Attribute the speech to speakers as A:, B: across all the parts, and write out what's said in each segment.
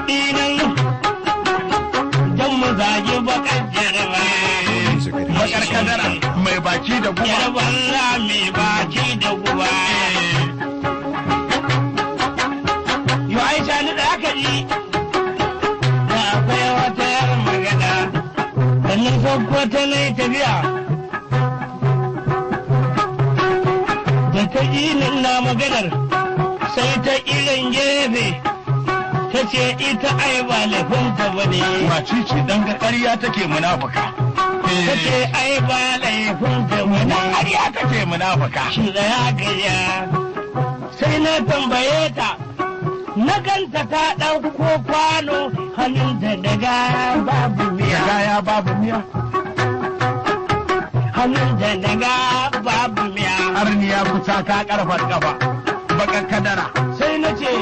A: kuɗi nan don mu zagi bakar jaraba.
B: bakar kadara mai baki da guba
A: Jaraban rami baki da guba. Yo Aisha ni da aka ji. Da akwai wata yar magana. Da na sauko ta na yi tafiya. Da ta ji ni na maganar. Sai ta irin gefe. Ta ce ita ai ba laifinta ba ne.
B: macici dan ga ƙarya take munafuka
A: Ta ce ai ba laifinta ba
B: na
A: ne.
B: ƙarya take munafuka
A: shi da ya gaja sai na tambaye ta na ganta ta ɗauko kwano hannunta daga babu miya
B: gaya babu miya
A: hannunta daga babu miya
B: arniya kusa ka karfar gaba bakar kadara
A: sai na ce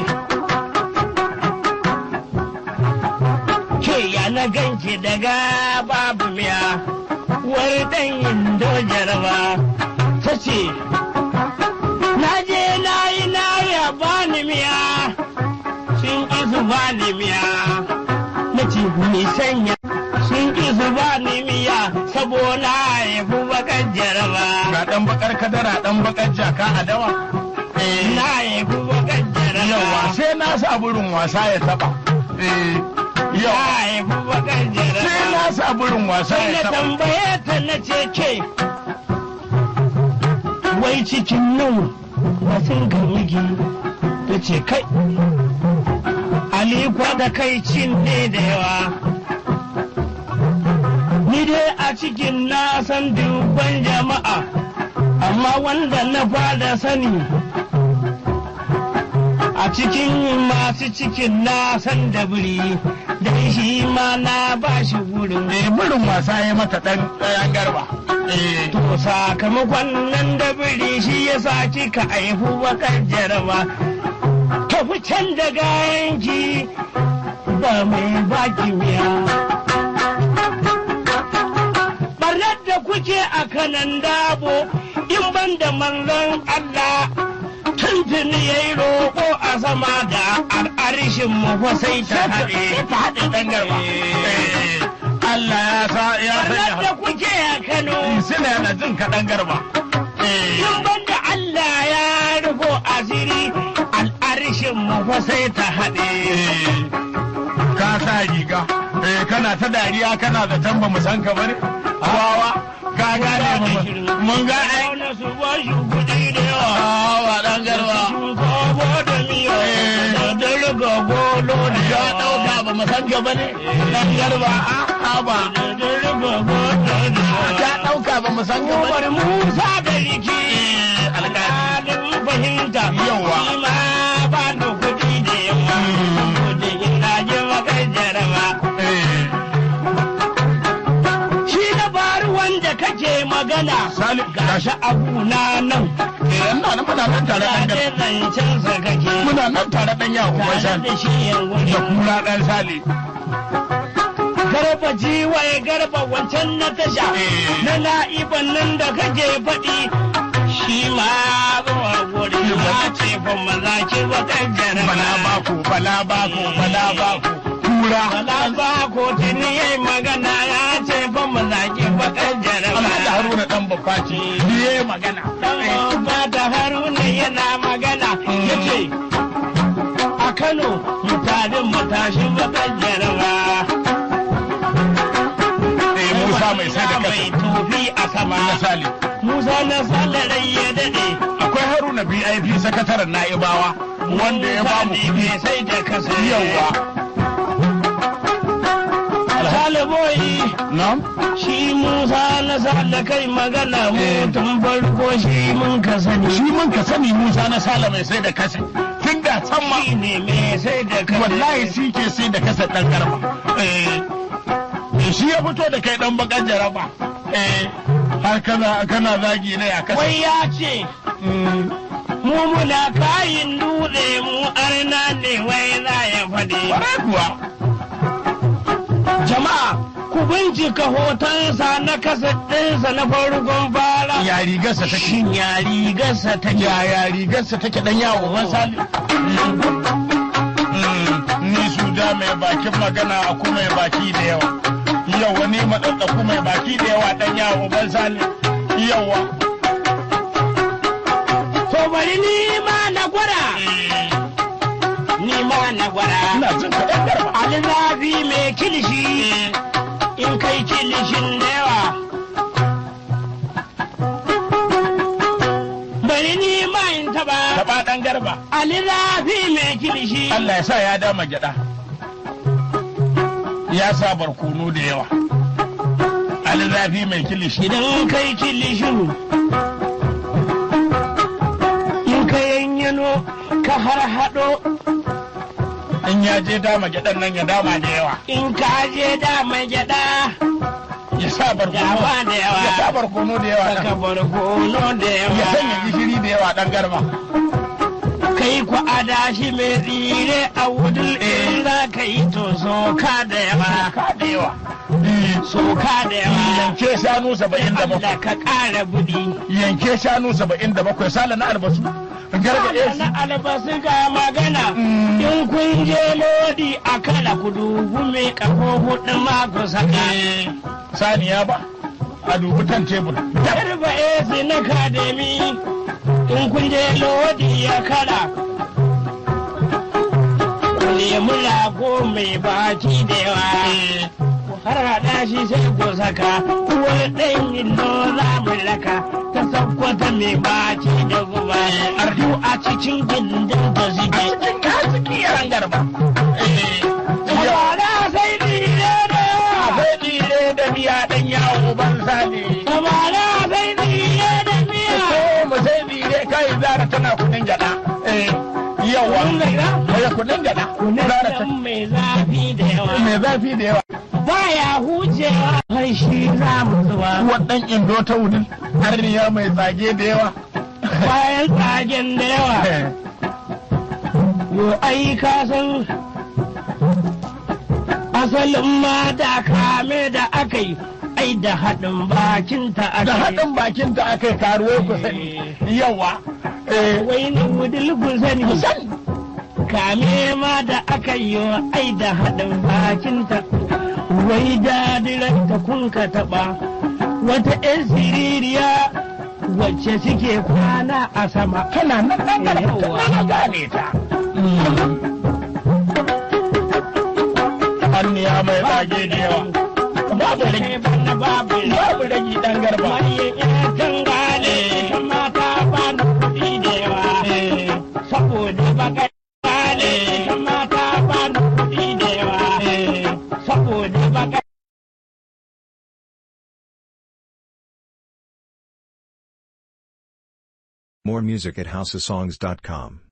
A: ke ya na ganki daga babu miya wani ɗan indo jaraba ta ce na je na yi na ya bani miya sun ƙi su bani miya na ce ni sanya sun ƙi su bani miya saboda ya fi bakar jaraba
B: ga dan bakar kadara dan bakar jaka a dawa
A: na ya fi bakar jaraba
B: yawa sai na sa burin wasa ya taba eh
A: ya
B: yawa
A: ya fi bakar jaraba
B: sai na sa burin wasa
A: sai
B: ya
A: na
B: taba
A: tambaye ta na ce ke wai cikin nan wasu gamigi ta ce kai alikwa da kai cin ne da yawa ni dai a cikin na san dubban jama'a amma wanda na fada sani a cikin masu cikin na san da biri da shi ma na ba shi gurin
B: eh burin wasa ya mata dan ɗayan garba eh
A: To sakamakon nan da biri shi ya sa kika aihu bakar jaraba. Tafi can da gayanki ba mai baki miya. Barnar da kuke a kanan dabo in ban da manzon Allah tuntuni ya yi roƙo a sama da al'arishin mu fa sai ta haɗe.
B: ta haɗe ɗan garba eh Allah ya sa ya
A: Barnar da
B: sanya
A: kuke a Kano.
B: suna yana jin kaɗan garba eh
A: in banda Allah ya rufo asiri al'arishin mu fa sai ta haɗe.
B: ka sa riga eh kana ta dariya kana da tamba mu san ka bane wawa ka gane mu mun ga ai
A: Auna su ba shi kuɗi da yawa.
B: wawa dan garba
A: Shinkafa da miya da dalga golo da
B: ya
A: yawa.
B: dauka ba mu san ka bane dan garba a ba
A: Da dalga golo da
B: ya
A: yawa.
B: dauka ba mu san ka
A: Umar
B: bane
A: Musa da riki.
B: alƙali
A: Alƙalin fahimta.
B: Yawa.
A: Shi ma ba da kuɗi da yawa. Saboda ina ji makar jaraba.
B: eh
A: Shi na bari wanda kake magana.
B: Salim,
A: Gashi abu na nan.
B: eh ina nan muna nan tare dan
A: Tare
B: garba
A: zancensa kake.
B: muna nan tare dan yawo ba
A: Tare
B: shan
A: da shi yan
B: da
A: wuri.
B: kura dan sale
A: Garba jiwaye garba wancan na tasha.
B: Eh.
A: Na na'iban nan da kake faɗi. Shi ma zuwa guri ma ce fa maza ki bakar jaraba.
B: bala bako bala bako bala bako kura
A: Bala ba ko tuni yayi magana ya ce fa maza ki bakar jaraba.
B: Alhaji Haruna dan babbaci biye magana
A: Dan ba da haruna yana magana ya ce a Kano mutanen matashi bakar jaraba.
B: eh Musa mai sai da
A: mai
B: kasa
A: tofi a sama.
B: na sale
A: Musa na salarai ya daɗe.
B: akwai Haruna BIP sakataren Na'ibawa wanda ya ba mu
A: Musa ne mai sai da kasa.
B: yawa
A: Saliboyi
B: na'am
A: shi Musa na sala kai magana
B: Eh.
A: mutum farko shi mun ka sani.
B: shi mun ka sani Musa na sale mai sai da kasa tun da can ma
A: Shi ne mai sai da kasa.
B: wallahi shi ke sai da kasa dan garba eh eh, shi ya fito da kai dan bakan jaraba eh har kana kana zagi ne a kasa
A: Wai ya ce
B: Mm,
A: mu muna kayin dutse mu arna ne wai za ya faɗi.
B: kwarai kuwa
A: Jama'a ku bincika hotonsa na kasa ɗinsa na farkon fara.
B: ya rigarsa take
A: Shin ya rigarsa ta
B: yaya rigarsa take dan yawo masali ni su da mai bakin magana a kuma mai baki da yawa yau wani matsatsaku mai baki da yawa dan yawo ban sani yawa
A: To bari ni ma na gwada, ni ma na gwada.
B: ina jin ka dan garba
A: Ali zafi mai kilishi, in kai kilishin da yawa. Bari ni ma in taba,
B: taba dan garba
A: Ali zafi mai kilishi.
B: Allah ya sa ya dama gyada ya sa barkono da yawa alzafi mai kilishi
A: Idan kai kilishin, in ka yanyano ka har haɗo,
B: in ya je dama gyadan nan ya dama da yawa
A: in ka je da mai gyaɗa,
B: ya sa barkono
A: dama da yawa.
B: ya sa barkono da yawa
A: Saka
B: dan.
A: barkono da yawa.
B: ya sanya gishiri da yawa dan garba
A: kai ku adashi mai tsire a wudul in za ka yi to soka da yawa
B: ka da yawa
A: soka da yawa
B: yanke shanu saba'in da bakwai
A: Allah ka ƙara budi
B: yanke shanu saba'in da bakwai sala na albasu gargaɗe
A: na
B: su
A: albasu ga magana
B: Mm.
A: in kun je lodi a kala ku dubu mai kafo hudu ma ku saka
B: saniya ba a dubi kan tebur
A: garba esi na kademi in kun je lodi ya kala ku nemi lago mai baki da yawa har haɗa shi sai ko saka uwar ɗan indo za mu laka ta sakkwata mai baci da guba ardu a cikin gindin ta
B: a
A: zige
B: cikin kasiki yaran garba
A: Tabara sai dire da yawa
B: akwai dire da miya dan yawo ban sani
A: Tabara sai dire da miya
B: ko mu sai dire kai zara tana kudin gyaɗa yawa
A: Kun gaira?
B: ya kudin gyaɗa zara ta
A: Kunan mai zafi da yawa
B: mai zafi da yawa
A: Baya hucewa har shi za mu zuba
B: wadan indo ta wudin harniya mai tsage da yawa
A: bayan tsagen da yawa Yo ai ka san asalin ma da kame da aka yi ai da haɗin bakinta aka
B: da
A: yi.
B: haɗin bakin ta aka yi karuwai ku sani yawa eh
A: Wai ni wudil ku sani
B: ku sani
A: kame ma da aka yi wa ai da haɗin bakinta. Wai dadirar ta kun ka taɓa wata 'yan siririya wacce suke kwana a sama.
B: tana nan nan da
A: Yawa.
B: na gane ta harniya mai tsage da yawa babu rage
A: Bana babu
B: babu rage dan garba
A: Mariya ina kan gane ta mata ba na kuɗi da yawa. Saboda baka gane ta mata ba na kuɗi da yawa. Saboda baka
C: More music at houseofsongs.com.